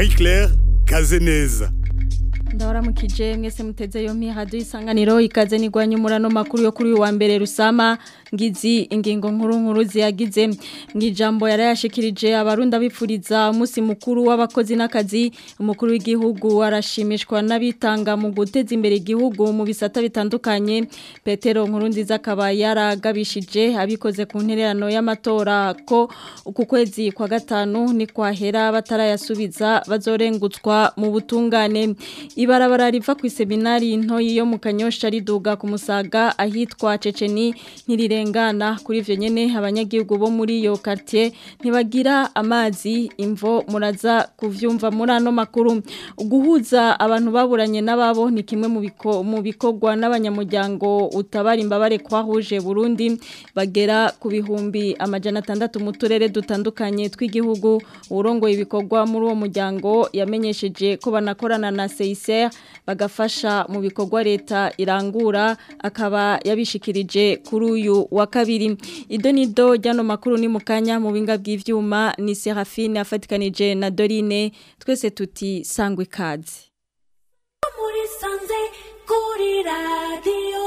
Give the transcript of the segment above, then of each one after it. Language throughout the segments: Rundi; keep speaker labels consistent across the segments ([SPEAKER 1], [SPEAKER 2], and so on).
[SPEAKER 1] Marie Claire Kazeneza
[SPEAKER 2] ndabaramukije mwese muteze yo mihadu isanganiro ikaze nigwanye umurano makuru yo kuri uyu wa mbere rusama ngizi ingingo nkuru nkuru ziyagize ngijambo yarayashikirije abarunda bipfuriza umunsi mukuru w'abakozi n'akazi umukuru w'igihugu arashimishwa n'abitanga mu guteza imbere igihugu mu bisata bitandukanye Petero nkuru nziza akaba yaragabishije abikoze ku ntererano y'amatora ko uku kwezi kwa gatanu ni kwahera batarayasubiza bazorengutswa mu butungane ibarabara riva ku seminari ntoyi yo mu kanyosha riduga ku musaga ahitwa ceceni ntirirengana kuri ivyo nyene abanyagihugu bo muri iyo quartier ntibagira amazi imvo muraza kuvyumva muri ano makuru guhuza abantu baburanye n'ababo ni kimwe mu biko mu bikogwa n'abanyamuryango utabara imbabare kwahuje Burundi bagera ku bihumbi amajana atandatu mu turere dutandukanye tw'igihugu urongoye ibikogwa muri uwo muryango yamenyesheje ko banakorana na CICR bagafasha mu bikorwa leta irangura akaba yabishikirije kuri uyu wa kabiri ido nido ryano makuru ni mukanya mu binga bw'ivyuma ni Serafine afatikanije na Dorine twese tuti sangwe kazi
[SPEAKER 3] muri sanze kuri radio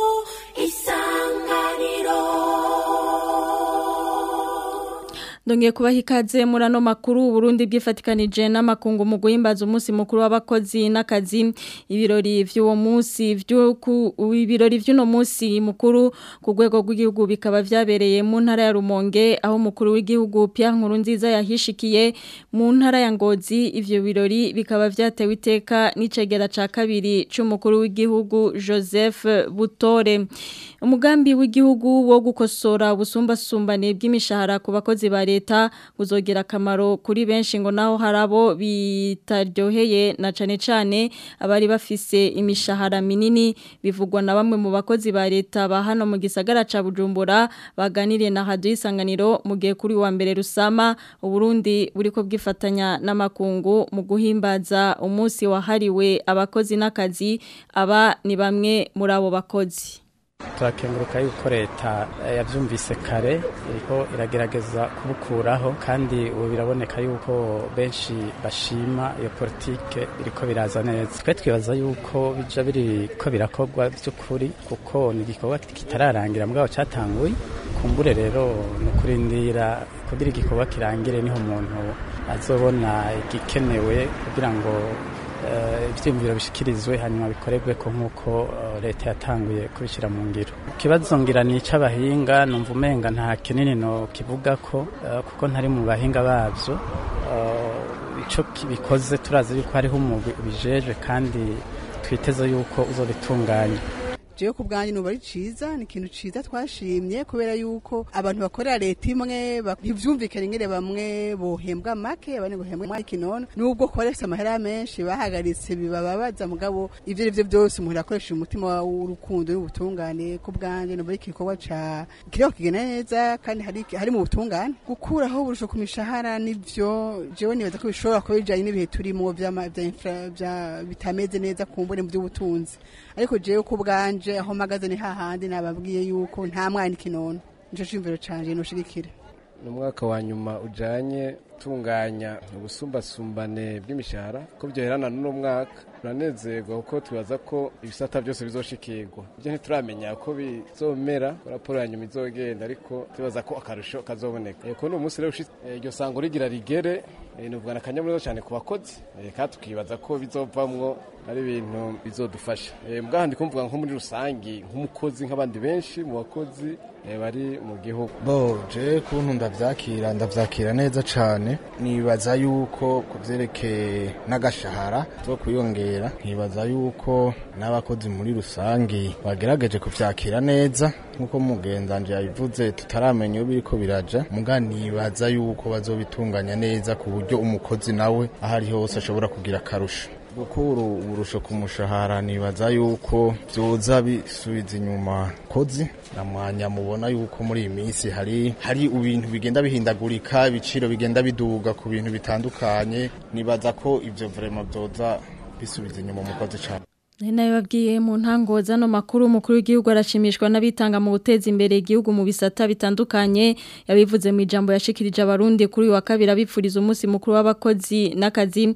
[SPEAKER 3] isanganiro
[SPEAKER 2] Ndongiye kubaha ikaze muri ano makuru Burundi bwifatikanije n'amakungu mu guhimbaza umunsi mukuru w'abakozi n'akazi ibirori vy'uwo munsi vy'uku ibirori vy'uno munsi mukuru ku rwego rw'igihugu bikaba vyabereye mu ntara ya Rumonge aho mukuru w'igihugu Pierre Nkurunziza yahishikiye mu ntara ya Ngozi ivyo birori bikaba vyatewe iteka n'icegera ca kabiri c'umukuru w'igihugu Joseph Butore umugambi w'igihugu wo gukosora ubusumbasumbane bw'imishahara ku bakozi ba leta uzogira akamaro kuri benshi ngo naho harabo bitaryoheye na cane cane abari bafise imishahara minini bivugwa na bamwe mu bakozi ba leta ba hano mu gisagara ca Bujumbura baganiriye na Radio Isanganiro mu gihe kuri wa mbere rusama Uburundi buriko bwifatanya n'amakungu mu guhimbaza umunsi wahariwe abakozi n'akazi aba ni bamwe muri abo bakozi
[SPEAKER 4] turakenguruka yuko leta yabyumvise kare iriko iragerageza kubukuraho kandi ubu biraboneka yuko benshi bashima iyo politike iriko biraza neza twe twibaza yuko bija biriko birakorwa by'ukuri kuko ni igikorwa kitararangira mugabo cyatanguye kumbure rero ni ukurindira kugira igikorwa kirangire niho umuntu azobona igikenewe kugira ngo ibyiyumviro bishyikirizwe hanyuma bikorerwe ko nk'uko leta yatanguye kubishyira mu ngiro ikibazo ngira ni icy'abahinga numva umenga nta kinini no kivuga ko kuko ntari mu bahinga babyo icyo bikoze turazi yuko hariho umugwi ubijeje kandi twiteze yuko uzobitunganya
[SPEAKER 5] jewe ku bwanjye nuba ari ciza ni ikintu ciza twashimye kubera yuko abantu bakorera leta imwe ntivyumvikane ingene bamwe bohembwa make abandi bohembwa ikinono nubwo koresha amahera menshi bahagaritse bibababaza mugabo ivyo arivyo byose umuntu akoresha umutima w'urukundo n'ubutungane ku bwanjye nuba ari igikorwa ca kiriko kigenda neza kandi hari, hari mu butungane gukuraho uburusho ku mishahara nivyo jewe nibaza ko bishobora kuba bijanye n'ibihe turimo bitameze neza kumbure mu by'ubutunzi ariko jewe ku bwanje aho mpagaze ni hahandi nababwiye yuko nta mwana ikinono nico cimviro canje noshigikira
[SPEAKER 6] ni umwaka wa nyuma ujanye tunganya ubusumbasumbane bw'imishahara ko byoherana n'uno mwaka turanezerwa kuko twibaza ko ibisata byose bizoshikirwa ibyo ntituramenya ko bizomera raporo ya nyuma izogenda ariko tubaza ko akarusho kazoboneka ko ni umunsi rero iryo sango rigira rigere nuvuga na akanyamuneza cyane ku bakozi kandi tukibaza ko bizovamwo ari ibintu bizodufasha mbwa ndi kumvuga nko muri rusangi nk'umukozi nk'abandi benshi mu bakozi bari mu gihugu
[SPEAKER 7] bo je kuntu ndavyakira ndavyakira neza cane nibaza yuko ku vyerekeye n'agashahara zo kuyongera nkibaza yuko n'abakozi muri rusangi bagerageje kuvyakira neza nk'uko mugenzanje yabivuze tutaramenya iyo biriko biraja muga nibaza yuko bazobitunganya neza ku buryo umukozi nawe aho ari hose ashobora kugira akarusho gukura uburusho ku mushahara nibaza yuko byoza bisubiza inyuma kozi na mwanya mubona yuko muri iyi minsi hari hari ibintu bigenda bihindagurika ibiciro bigenda biduga ku bintu bitandukanye nibaza ko ivyo vraiment byoza bisubiza inyuma umukozi cyane
[SPEAKER 2] nayo babwiye mu ntango zano makuru umukuru w'igihugu arashimishwa n'abitanga mu guteza imbere igihugu mu bisata bitandukanye yabivuze mu ijambo yashikirije abarundi kuri uyu wa kabiri abipfuriza umunsi mukuru w'abakozi n'akazi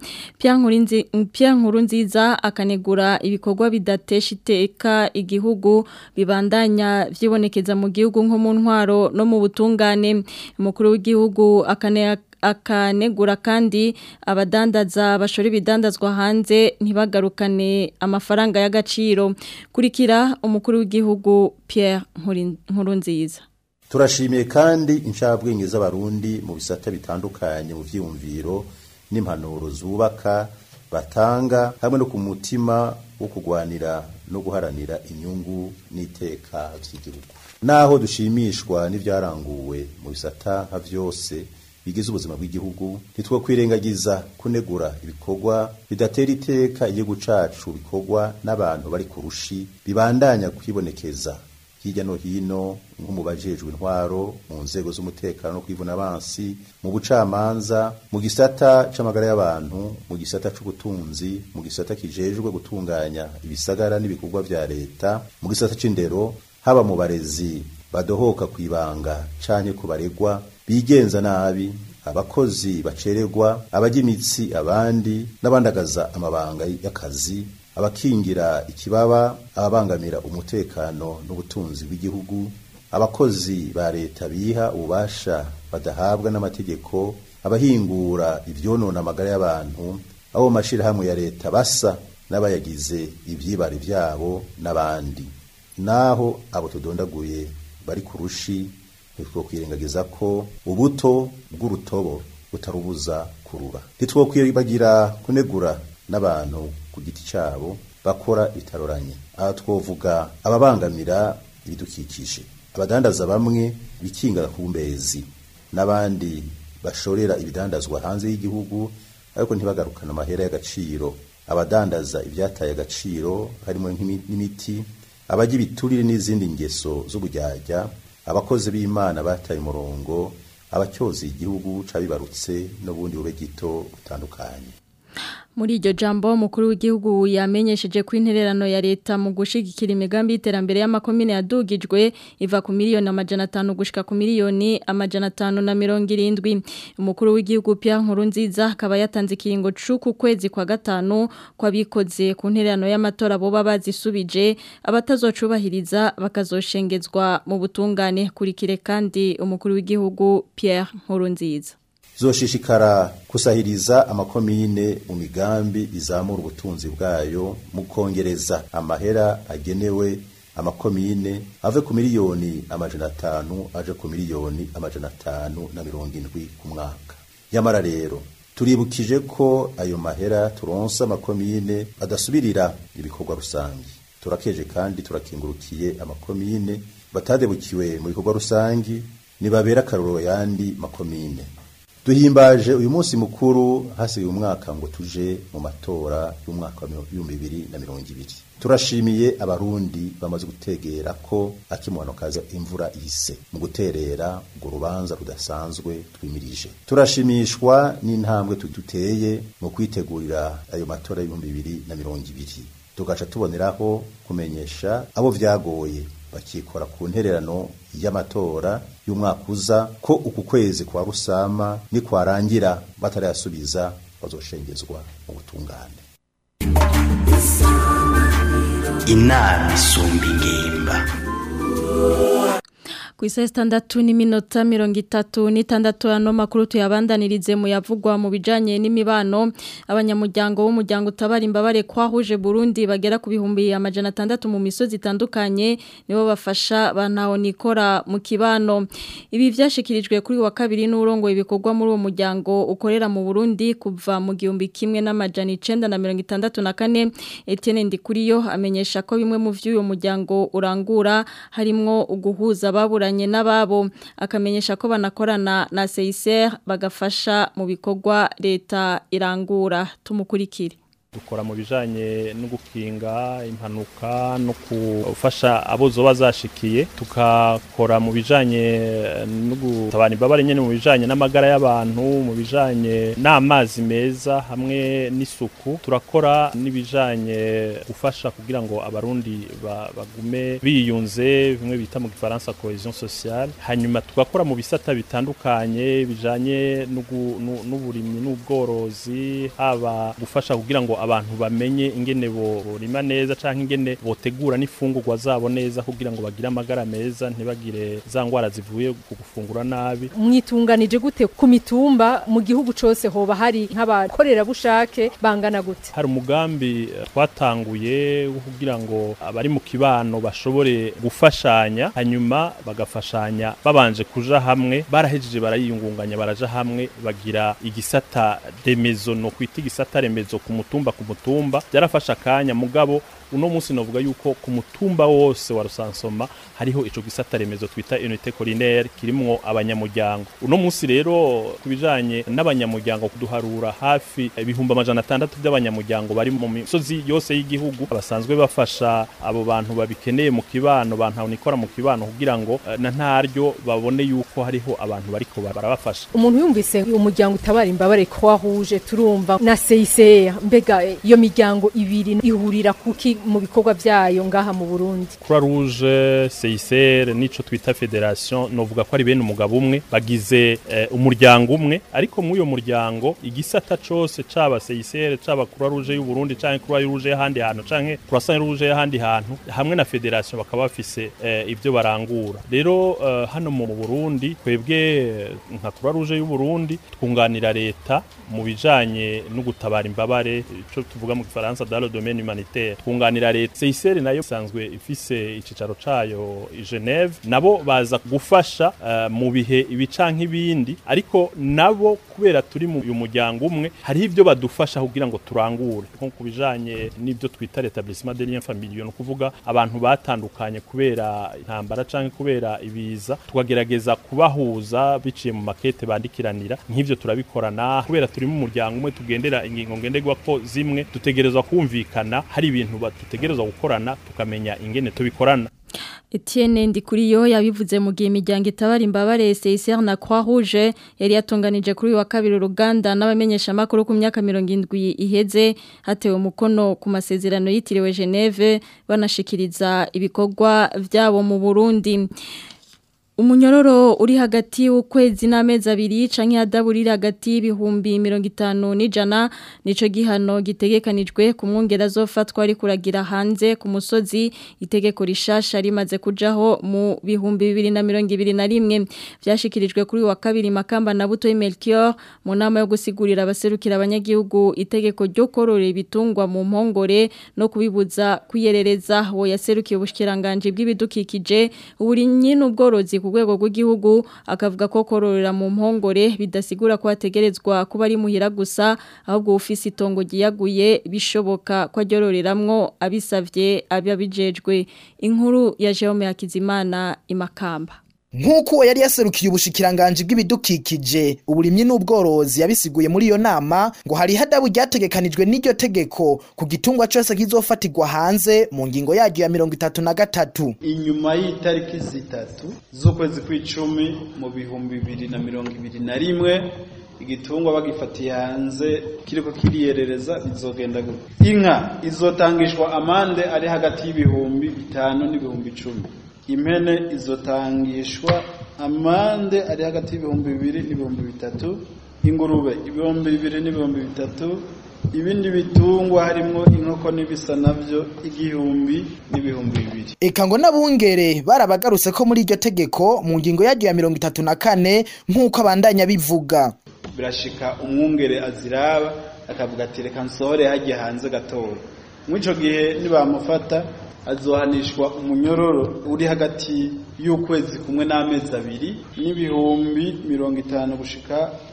[SPEAKER 2] Pierre Nkurunziza akanegura ibikorwa bidatesha iteka igihugu bibandanya vyibonekeza mu gihugu nko mu ntwaro no mu butungane umukuru w'igihugu akane akanegura kandi abadandaza bashora ibidandazwa hanze ntibagarukane amafaranga y'agaciro kurikira umukuru w'igihugu Pierre Nkurunziza
[SPEAKER 8] turashimiye kandi inshabwenge z'abarundi mu bisata bitandukanye mu vyiyumviro n'impanuro zubaka batanga hamwe no ku mutima wo kugwanira no guharanira inyungu n'iteka vy'igihugu naho dushimishwa n'ivyaranguwe mu bisata nka vyose bigize ubuzima bw'igihugu nitwo kwirengagiza kunegura ibikorwa bidatera iteka igihugu cacu bikorwa n'abantu bari ku rushi bibandanya kwibonekeza hirya no hino nko mu bajejwe intwaro mu nzego z'umutekano no kwivuna abansi mu bucamanza mu gisata c'amagara y'abantu mu gisata c'ubutunzi mu gisata kijejwe gutunganya ibisagara n'ibikorwa vya leta mu gisata c'indero haba mu barezi badohoka kwibanga canke kubaregwa bigenza nabi abakozi bacererwa abajya imitsi abandi n'abandagaza amabanga y'akazi abakingira ikibaba ababangamira umutekano n'ubutunzi bw'igihugu abakozi ba leta biha ububasha badahabwa n'amategeko abahingura ivyonona amagara y'abantu abo mu mashirahamwe ya leta basa n'abayagize ivyibare vyabo n'abandi naho abo tudondaguye bari ku rushi ntitwokwirengagiza ko ubuto bw'urutobo butarubuza kurura ntitwokwibagira kunegura n'abantu ku giti cyabo bakora bitaroranye aha twovuga ababangamira ibidukikije abadandaza bamwe bikinga ku mbezi n'abandi bashorera ibidandazwa hanze y'igihugu ariko ntibagarukane amahera y'agaciro abadandaza ibyataye agaciro harimo n'imiti abajya ibiturire n'izindi ngeso z'ubujyajya abakozi b'imana bataye umurongo abacyoza igihugu cabibarutse n'ubundi bube gito butandukanye
[SPEAKER 2] muri iryo jambo umukuru w'igihugu yamenyesheje ko intererano ya leta mu gushigikira imigambi y'iterambere y'amakomine yadugijwe iva ku miliyoni amajana atanu gushika ku miliyoni amajana atanu na mirongo irindwi umukuru w'igihugu Pierre Nkurunziza akaba yatanze ikiringo c'uku kwezi kwa gatanu kwabikoze ku ntererano y'amatora boba bazisubije abatazocubahiriza bakazoshengezwa mu butungane kurikire kandi umukuru w'igihugu Pierre Nkurunziza
[SPEAKER 8] zoshishikara kusahiriza amakomine mu migambi izamura ubutunzi bwayo mu kongereza amahera agenewe amakomine ave ku miliyoni amajana atanu aje ku miliyoni amajana atanu na mirongo indwi ku mwaka nyamara rero turibukije ko ayo mahera turonsa amakomine adasubirira ibikorwa rusange turakeje kandi turakingurukiye amakomine batadebukiwe mu bikorwa rusange nibabera akarorero yandi makomine duhimbaje uyu munsi mukuru hasigaye umwaka ngo tuje mu matora y'umwaka wa ibihumbi bibiri na mirongo ibiri turashimiye abarundi bamaze gutegera ko akimwano kaza imvura ihise mu guterera urwo rubanza rudasanzwe twimirije turashimishwa n'intambwe duteye mu kwitegurira ayo matora y'ibihumbi bibiri na mirongo ibiri tugaca tuboneraho kumenyesha abo vyagoye bakikora ku ntererano y'amatora y'umwaka uza ko uku kwezi kwa rusama nikwarangira batarayasubiza bazoshengezwa mu butungane
[SPEAKER 9] inama isumba ingimba
[SPEAKER 2] ku isaha sitandatu n'iminota mirongo itatu n'itandatu ano makuru tuyabandanirize mu yavugwa mu bijyanye n'imibano abanyamuryango w'umuryango utabara imbabare kwahuje Burundi bagera ku bihumbi amajana atandatu mu misozi itandukanye nibo bafasha nikora mu kibano ibi byashyikirijwe kuri wa kabiri n'urongo ibikorwa muri uwo muryango ukorera mu Burundi kuva mu gihumbi kimwe n'amajana icenda na mirongo itandatu na kane Etienne Ndikuriyo amenyesha ko bimwe mu vy'uyu muryango urangura harimwo uguhuza baburanye n'ababo akamenyesha ko banakorana na CICR bagafasha mu bikorwa leta irangura tumukurikire
[SPEAKER 10] dukora mu bijanye no gukinga impanuka no gufasha abo zoba zashikiye tukakora mu bijanye no gutabana imbabare nyene mu bijanye n'amagara y'abantu mu bijanye n'amazi meza hamwe n'isuku turakora n'ibijanye gufasha kugira ngo abarundi ba, bagume biyunze bimwe bita mu gifaransa cohesion sociale hanyuma tugakora mu bisata bitandukanye bijanye n'ugu- nu- n'uburimyi n'ubworozi haba gufasha kugira ngo abantu bamenye ingene bo- borima neza canke ingene botegura n'ifungurwa zabo neza kugira ngo bagire amagara meza ntibagire za ngwara zivuye ku gufungura nabi
[SPEAKER 11] mwitunganije gute ku mitumba mu gihugu cose hoba hari nk'abakorerabushake bangana gute
[SPEAKER 10] hari umugambi eh, twatanguye wo kugira ngo abari mu kibano bashobore gufashanya hanyuma bagafashanya babanje kuja hamwe barahejeje barayiyungunganya baraja hamwe bagira igisata remezo no kwita igisata remezo ku mutumba ku mutumba byarafasha akanya mugabo uno munsi novuga yuko ku mutumba wose wa rusansoma hariho ico gisata remezo twita unité collinaire kirimwo abanyamuryango uno munsi rero ku bijanye n'abanyamuryango kuduharura hafi ibihumbi amajana atandatu by'abanyamuryango bari mu misozi yose y'igihugu basanzwe bafasha abo bantu babikeneye mu kibano bantu nikora mu kibano kugira ngo eh, na ntaryo babone yuko hariho abantu bariko barabafasha
[SPEAKER 11] umuntu yumvise umuryango utabara imbabare ko wahuje turumva na CICR mbega eh, iyo miryango ibiri ihurira kuki mu bikorwa byayo ngaha mu Burundi
[SPEAKER 10] Croix Rouge, CICR nico twita federation novuga ko ari bene umugabo umwe bagize eh, umuryango umwe ariko muri uyo muryango igisata cose caba CICR caba Croix Rouge y'u Burundi canke Croix Rouge y'ahandi hantu canke Croissant Rouge y'ahandi hantu hamwe na federation bakaba bafise eh, ibyo barangura rero eh, hano mu Burundi twebwe eh, nka Croix Rouge y'u Burundi twunganira leta mu bijanye no gutabara imbabare ico tuvuga mu gifaransa dans le domaine humanitaire twunganira leta CICR nayo isanzwe ifise icicaro cayo i Geneve nabo baza gufasha eh, mu bihe ibi canke ibindi ariko nabo kubera turi mu uyu muryango umwe hariho ibyo badufasha kugira ngo turangure nko ku bijanye n'ibyo twita l'établissement des liens familiaux no kuvuga abantu batandukanye kubera intambara canke kubera ibiza tukagerageza kubahuza biciye mu makete bandikiranira nk'ivyo turabikorana kubera turi mu muryango umwe tugendera ingingo ngenderwa ko zimwe dutegerezwa kumvikana hari ibintu ba- dutegerezwa gukorana tukamenya ingene tubikorana
[SPEAKER 2] Etienne Ndikuriyo yabivuze mu gihe imiryango itabara imbabare CICR na Croix Rouge yari yatunganije kuri uyu wa kabiri uruganda n'abamenyesha makuru ku myaka 70 iheze hatewe umukono ku masezerano yitiriwe Geneve banashikiriza ibikorwa vyabo mu Burundi Umunyororo uri hagati y'ukwezi n'amezi abiri canke adaburira hagati y'ibihumbi 50 n'ijana nico gihano gitegekanijwe ku mwongera zofatwa ari kuragira hanze ku musozi itegeko rishasha rimaze kujaho mu bihumbi 2021 vyashikirijwe kuri wa kabiri makamba na buto Melchior mu nama yo gusigurira abaserukira abanyagihugu itegeko ryo korora ibitungwa mu mpongore no kubibuza kwiyerereza wo yaserukiye ubushikiranganje bw'ibidukikije uburinyi n'ubworozi ku rwego rw'igihugu akavuga ko kororera mu mpongore bidasigura ko hategerezwa kuba ari muhira gusa ahubwo ufise itongo giyaguye bishoboka ko ajyororeramwo abisavye ababijejwe inkuru ya Jerome Hakizimana imakamba
[SPEAKER 12] Nk'uko uwo yari yaserukiye ubushikiranganje bw'ibidukikije uburimyi n'ubworozi yabisiguye muri iyo nama ngo hari hadabu ryategekanijwe n'iryo tegeko ku gitungwa cyose kizofatirwa hanze mu ngingo yaryo ya mirongo itatu na gatatu
[SPEAKER 13] inyuma y'itariki zitatu z'ukwezi kw'icumi mu bihumbi bibiri na mirongo ibiri na rimwe igitungwa bagifatiye hanze kiriko kiriyerereza bizogenda gutya inka izotangishwa amande ari hagati y'ibihumbi bitanu n'ibihumbi icumi impene izotangishwa amande ari hagati y'ibihumbi bibiri n'ibihumbi bitatu ingurube ibihumbi bibiri n'ibihumbi bitatu ibindi bitungwa harimwo inkoko n'ibisa navyo igihumbi n'ibihumbi bibiri
[SPEAKER 12] eka ngo n'abungere barabagarutse ko muri iryo tegeko mu ngingo yaryo ya mirongo itatu na kane nk'uko abandanya bivuga
[SPEAKER 13] birashika umwungere aziraba akavuga ati reka nsohore hajya hanze gatoya mw'ico gihe nibamufata azohanishwa umunyororo uri hagati y'ukwezi kumwe n'amezi abiri n'ibihumbi mirongo itanu gushika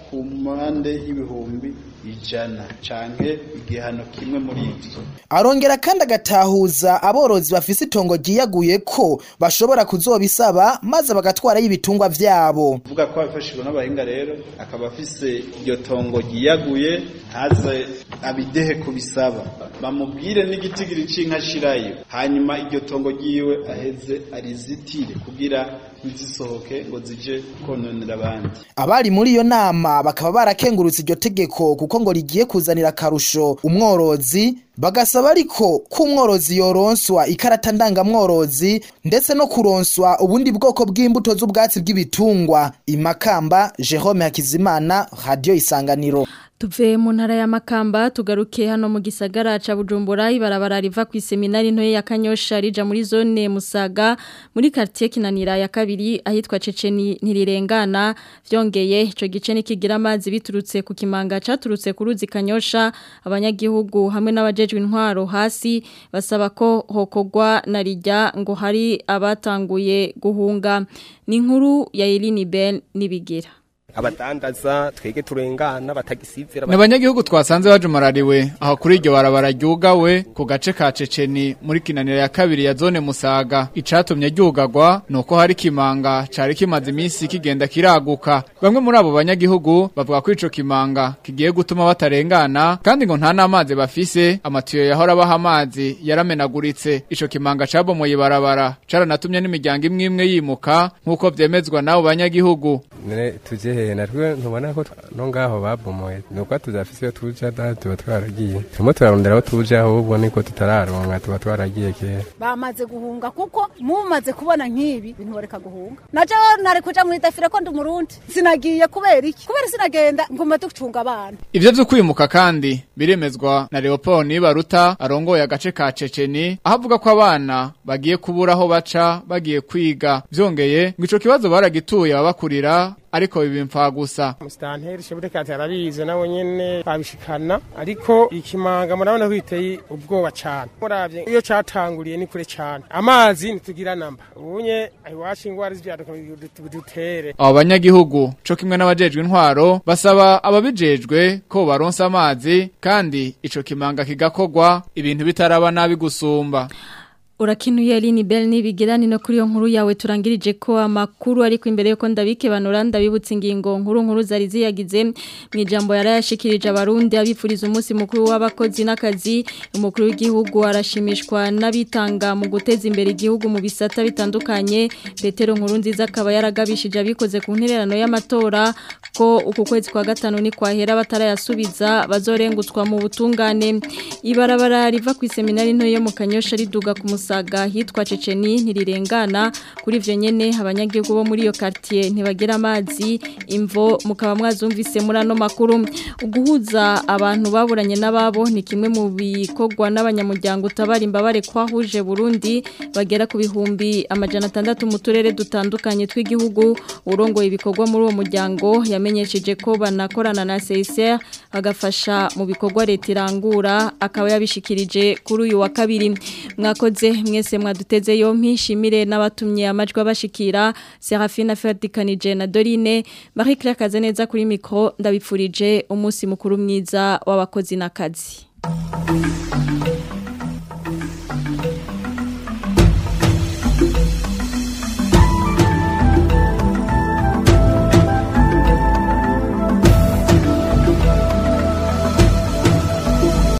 [SPEAKER 13] ku mpande y'ibihumbi ijana canke igihano kimwe muri ivyo
[SPEAKER 12] arongera kandi agatahuza aborozi bafise itongo ryiyaguye ko bashobora kuzobisaba maze bagatwarayo ibitungwa vyabo
[SPEAKER 13] vuga ko abifashijwe n'abahinga rero akaba afise iryo tongo ryiyaguye ntaze abidehe kubisaba bamubwire n'igitigiri c'inka ashirayo hanyuma iryo tongo ryiwe aheze arizitire kugira ntizisohoke ngo zije kononera abandi
[SPEAKER 12] abari muri iyo nama bakaba barakengurutse iryo tegeko kuko ngo rigiye kuzanira akarusho umworozi bagasaba ariko ko umworozi yoronswa ikarata ndangamworozi ndetse no kuronswa ubundi bwoko bw'imbuto z'ubwatsi bw'ibitungwa imakamba Jerome Hakizimana Radio Isanganiro
[SPEAKER 2] Tuve mu ntara ya Makamba tugaruke hano mu gisagara ca Bujumbura ibarabara riva ku seminari ntoye ya Kanyosha rija muri zone Musaga muri quartier Kinanira ya kabiri ahitwa Ceceni ntirirengana vyongeye ico gice nikigira amazi biturutse ku kimanga caturutse ku ruzi Kanyosha abanyagihugu hamwe n'abajejwe intwaro hasi basaba ko hokogwa na rijya ngo hari abatanguye guhunga ni inkuru ya Elini Ben nibigira
[SPEAKER 14] abadandaza twege turengana batagisivira
[SPEAKER 15] Nabanyagihugu twasanze bajumarariwe aho kuri iryo barabara ryugawe ku gace ka Ceceni muri kinanira ya kabiri ya zone Musaga icatumye ryugagwa nuko hari kimanga cari kimaze iminsi kigenda kiraguka bamwe muri abo banyagihugu bavuga ko ico kimanga kigiye gutuma batarengana kandi ngo nta n'amazi bafise amatiyo yahora baha amazi yaramenaguritse ico kimanga cabomoye ibarabara caranatumye n'imiryango imwe imwe yimuka nk'uko vyemezwa n'abo banyagihugu
[SPEAKER 14] none tuje hehe natwe ntubona ko no ngaho babomoye nuko tuzafise iyo tuja da tuba twaragiye turimo turarondera aho tuje ahubwo niko tutararonka tuba twaragiye kera
[SPEAKER 16] bamaze guhunga kuko mumaze kubona nk'ibi bintu bareka guhunga naje nari kuja muri dafire ko ndi umurundi sinagiye kubera iki kubera sinagenda nguma ducunga abana
[SPEAKER 15] Ivyo vyo kwimuka kandi biremezwa na Leopold Nibaruta arongoye agace ka Ceceni aho avuga ko abana bagiye kubura aho baca bagiye kwiga vyongeye ngo ico kibazo baragituye ababakurira ariko bibimfa gusa
[SPEAKER 17] musitanteri shebutekati arabizi nawe nyene babishikana ariko ikimanga murabona ko giteye ubwoba cane muravye iyo catanguriye ni kure cane amazi ntitugira namba ubunye iwacu ingwara z'ivyaduka dutere
[SPEAKER 15] abo banyagihugu co kimwe n'abajejwe intwaro basaba ababijejwe ko baronsa amazi kandi ico kimanga kigakogwa ibintu bitaraba nabi gusumba
[SPEAKER 2] Urakinuye Aline Bell nibigirani no kuri yo nkuru yawe turangirije ko amakuru ariko imbere yuko ndabike banura ndabibutsa ingingo nkuru nkuru zari ziyagize mu ijambo yarayashikirije abarundi abifuriza umunsi mukuru w'abakozi n'akazi umukuru w'igihugu arashimishwa n'abitanga mu guteza imbere igihugu mu bisata bitandukanye Petero nkuru nziza akaba yaragabishije abikoze ku ntererano y'amatora ko uku kwezi kwa gatanu ni kwahera batarayasubiza bazorengutswa mu butungane ibarabara riva ku seminari nto yo mu Kanyosha riduga ku musaga hitwa Ceceni ntirirengana kuri ivyo nyene abanyagihugu bo muri iyo quartier ntibagira amazi imvo mukaba mwazumvise muri ano makuru uguhuza abantu baburanye n'ababo ni kimwe mu bikogwa n'abanyamuryango utabara imbabare kwahuje Burundi bagera ku bihumbi amajana atandatu mu turere dutandukanye tw'igihugu urongoye ibikorwa muri uwo muryango yamenyesheje ko banakorana na CSR bagafasha mu bikorwa leta irangura akaba yabishikirije kuri uyu wa kabiri mwakoze mwese mwaduteze yompi shimire n'abatumye amajwi abashikira Serafina Ferdikanije na Dorine Marie Claire Kazeneza kuri micro ndabipfurije umunsi mukuru mwiza w'abakozi n'akazi